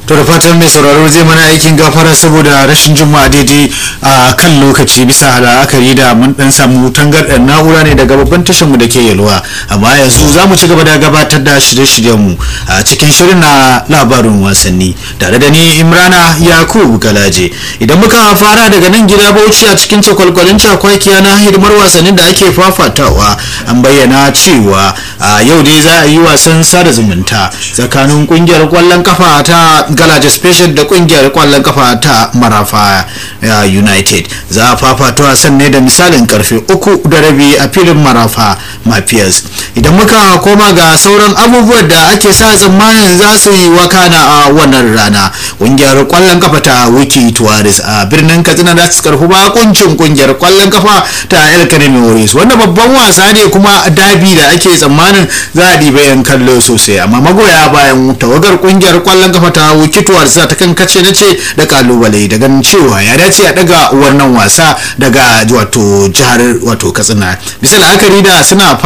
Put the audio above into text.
to da fatan mai sauraro zai mana aikin gafara saboda rashin juma'a daidai a kan lokaci bisa la'akari da mun dan samu tangarɗar na'ura ne daga babban tashar mu da ke yalwa amma yanzu za mu ci gaba da gabatar da shirye-shiryen mu a cikin shirin na labarin wasanni tare da ni imrana yakubu galaje idan muka fara daga nan gida bauchi a cikin cakwalkwalin cakwakiya na hidimar wasannin da ake fafatawa an bayyana cewa a yau dai za a yi wasan sada zumunta tsakanin kungiyar kwallon kafa ta galaje special da kungiyar kwallon kafa ta marafa united za a fafata wasan ne da misalin karfe uku da rabi a filin marafa mafias idan muka koma ga sauran abubuwan da ake sa tsammanin za su yi wakana a wannan rana kungiyar kwallon kafa ta wiki tuwaris a birnin katsina za su karfi bakuncin kungiyar kwallon kafa ta el kanemi warriors wanda babban wasa ne kuma dabi da ake tsammanin za a ɗiba yan kallo sosai amma magoya bayan tawagar kungiyar kwallon kafa ta wiki tuwaris za ta kan kace na ce da kalubale da ganin cewa ya dace a daga wannan wasa daga wato jihar wato katsina bisa la'akari da suna